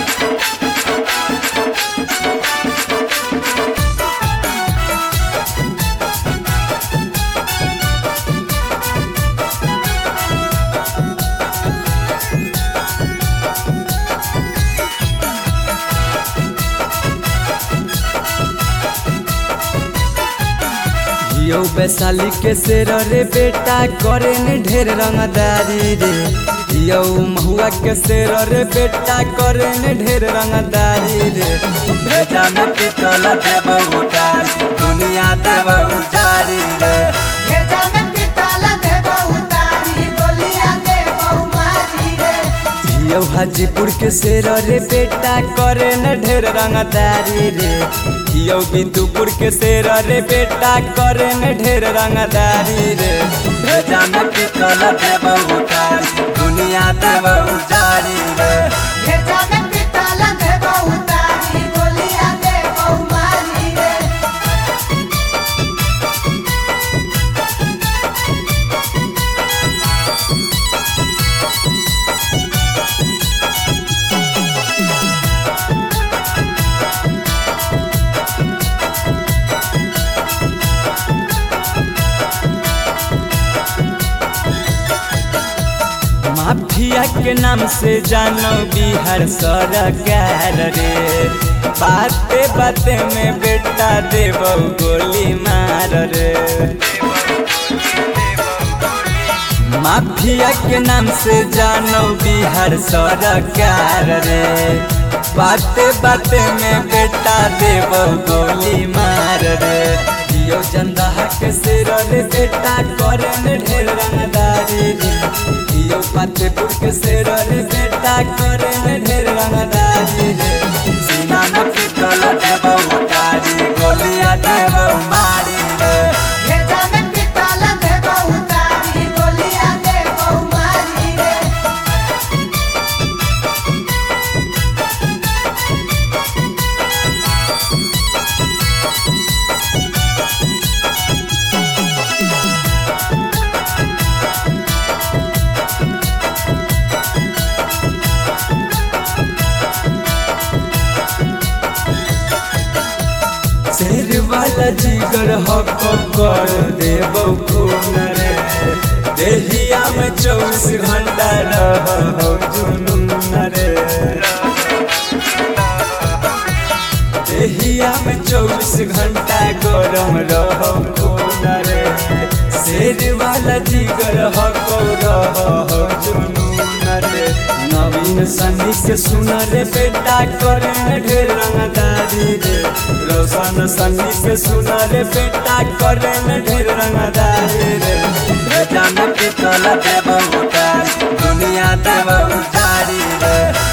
यौ वैशाली के शेर रे बेटा करे ने ढेर रंगदारी रे यौ महुआ के शेर रे बेटा करे ने ढेर रंगदारी रे भेजा में पितल देव उतारी दुनिया देव उतारी रे भेजा में पितल देव उतारी गोलियां देव मारी रे यौ हाजीपुर के शेर रे बेटा करे ने ढेर रंगदारी रे यौ बिंदुपुर के शेर रे बेटा करे ने ढेर रंगदारी रे भेजा में पितल देव उतारी दुनिया देव उतारी रे भेजा में पितल देव उतारी गोलियां देव मारी रे माफिया के नाम से जानो बिहार सरकार रे बाते बाते में बेटा देव गोली मार रे माफिया के नाम से जानो बिहार सरकार रे बाते बाते में बेटा देव गोली मार रे दियो जनता के सिर रे बेटा करे ने ढेर रंगदारी रे दियो फतेहपुर के सिर रे बेटा करे ने ढेर रंगदारी रे सीना में पितल देव उतारी गोलियां देव मारी रे भेजा में पितल देव उतारी गोलियां देव मारी रे शेर वाला जिगर हक कर देव खून रे देहिया में चौबीस घंटा रह जुनून रे देहिया में चौबीस घंटा गरम रह खून रे शेर वाला जिगर हक रह जुनून रे नवीन सनी के सुन रे बेटा करे ढेर रंगदारी रे रोशन सनी के सुन रे बेटा करे ढेर रंगदारी रे बेटा में पितल देव उतारी दुनिया देव उतारी रे